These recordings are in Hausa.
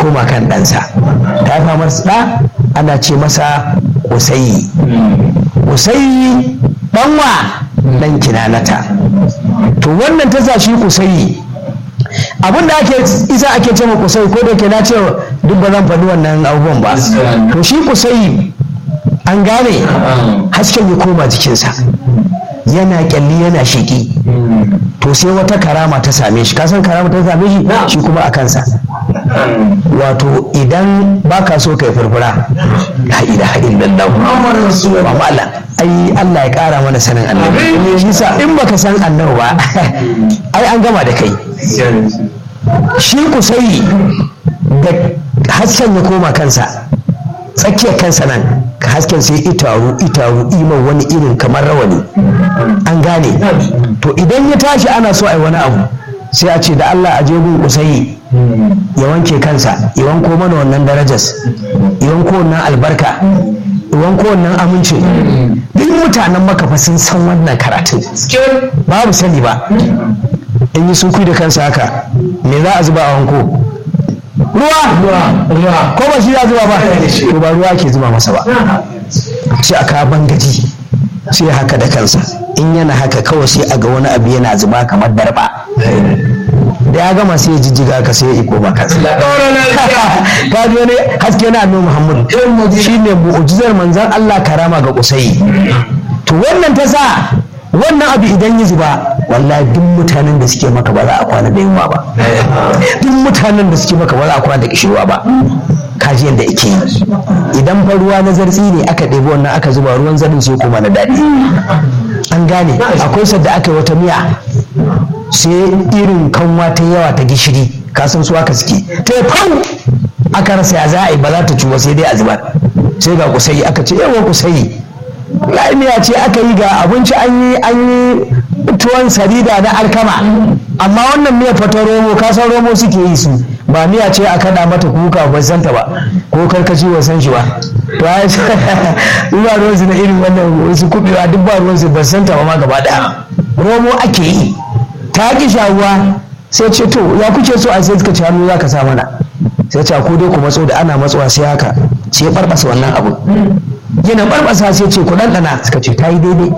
koma kan ɗansa ta haifa masa ɗa ana ce masa usayi usayi ɗanwa ɗan kinanata to wannan ta sa shi usayi abin da ake isa ake ce ma kusai ko da ke na ce duk ba zan faɗi wannan abubuwan ba to shi kusai an gane hasken ya koma jikinsa yana kyalli yana shiki to sai wata karama ta same shi kasan karama ta same shi shi kuma a kansa wato idan baka so kai furfura la ilaha illallah ba mala ai Allah ya kara mana sanin annabi shi sa in baka san annabi ba ai an gama da kai shi kusai da hasken ya koma kansa tsakiyar kansa nan hasken sai itaru itaru iman wani irin kamar rawani an gane to idan ya tashi ana so a yi wani abu sai a ce da Allah a jegun kusai ya wanke kansa ya wanko mana wannan darajas ya wanko wannan albarka ya wanko wannan amincin duk mutanen makafa sun san wannan karatun babu sani ba in yi sun da kansa haka me za a zuba a wanko ruwa ko ba shi ya zuba ba to ba ruwa ke zuba masa ba sai aka bangaji sai haka da kansa in yana haka kawai sai a ga wani abu yana zuba kamar darba da ya gama sai ya jijjiga ka sai ya iko ba kansa ka ji wani haske na annabi muhammadu shine mu'jizar manzon Allah karama ga kusai to wannan ta sa wannan abu idan ya zuba wallahi duk mutanen da suke maka ba za a kwana da yunwa ba duk mutanen da suke maka ba za a kwana da kishirwa ba kaji yadda ake yi idan fa ruwa na zartsi ne aka ɗebi wannan aka zuba ruwan zarin sai kuma na daɗi an gane akwai sadda aka yi wata miya sai irin kanwa ta yawa ta gishiri kasan su aka suke ta fau aka rasa ya za a yi ba za ta ciwo sai dai a zubar sai ga kusayi aka ce yawa kusayi miya ce aka yi ga abinci an yi an yi tuwon sarida na alkama amma wannan miya fata romo kasan romo suke yi su ba miya ce a kada mata kuka ba santa ba ko karkaci ba san shi ba to ai ba ruwan su na irin wannan wasu kubewa duk ba ruwan su ba santa ba ma gaba daya romo ake yi ta ki shawuwa sai ce to ya kuke so a sai suka ci hannu za ka sa mana sai ce ko dai ku matso da ana matsowa sai haka sai ya barbasa wannan abu yana barbasa sai ce ku ɗanɗana suka ce ta yi daidai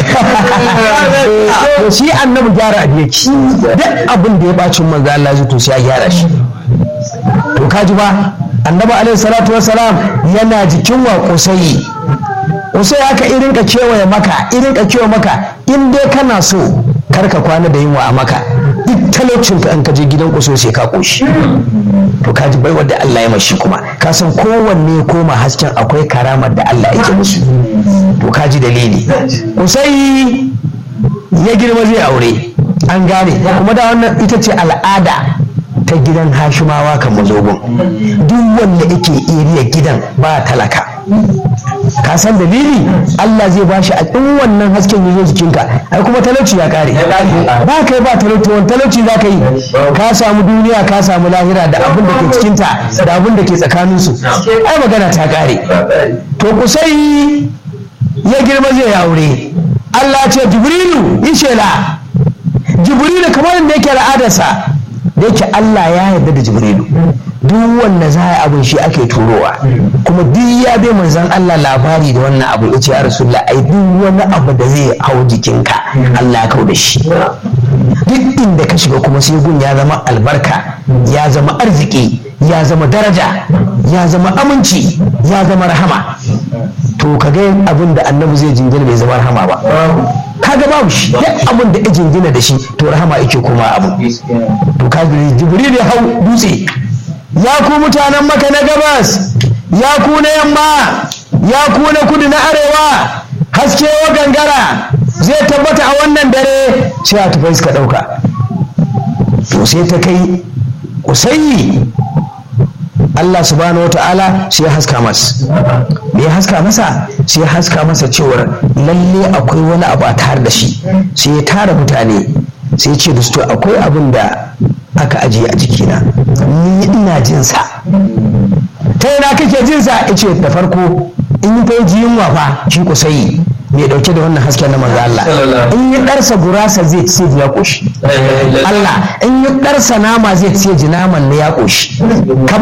to shi annabi gyara abu yake duk abin da ya bacin manzo Allah zai to sai ya gyara shi to kaji ba annabi alaihi salatu wassalam yana jikin wa kusai kusai haka irin ka kewaye maka irin ka kewaye maka in dai kana so kar ka kwana da yunwa a maka duk talaucin ka an ka je gidan kuso sai ka koshi to ka ji baiwar da Allah ya mashi kuma ka san kowanne ya koma hasken akwai karamar da Allah yake musu to ka ji dalili kusai ya girma zai aure an gane kuma da wannan ita ce al'ada ta gidan hashimawa kan mazogon duk wanda yake iriya gidan ba talaka ka san dalili Allah zai bashi a in wannan hasken ya zo jikinka ai kuma talauci ya kare ba kai ba talauci wani talauci za ka yi ka samu duniya ka samu lahira da abin da ke cikinta da abin da ke tsakaninsu ai magana ta kare to kusai ya girma zai aure Allah ce jibrilu yi shela jibrilu kamar da yake al'adarsa da yake Allah ya yarda da jibrilu duk wanda za a abin shi ake turowa kuma duk ya bai manzan Allah labari da wannan abu ya ce ya rasulullah ai duk wani abu da zai hau jikinka Allah ya kau da shi duk inda ka shiga kuma sai gun ya zama albarka ya zama arziki ya zama daraja ya zama aminci ya zama rahama to ka ga abin da annabi zai jingina bai zama rahama ba kaga babu shi duk abin da ya jingina da shi to rahama yake koma abu to kaga jibril ya hau dutse ya ku mutanen maka na gabas ya ku na yamma ya ku na kudu na arewa haske wa gangara zai tabbata a wannan dare sai a tufai suka ɗauka to sai ta kai usayi Allah subhanahu wa ta'ala sai ya haska masa me ya haska masa sai ya haska masa cewar lalle akwai wani abu a tare da shi sai ya tara mutane sai ya ce da su to akwai abin da aka ajiye a jikina ni ina jinsa ta yana kake jinsa ya ce da farko in yi fa ji yunwa fa shi kusayi mai dauke da wannan hasken na manzo Allah in yi darsa gurasa zai ce ya koshi Allah in yi darsa nama zai ce ji naman ne ya koshi kamar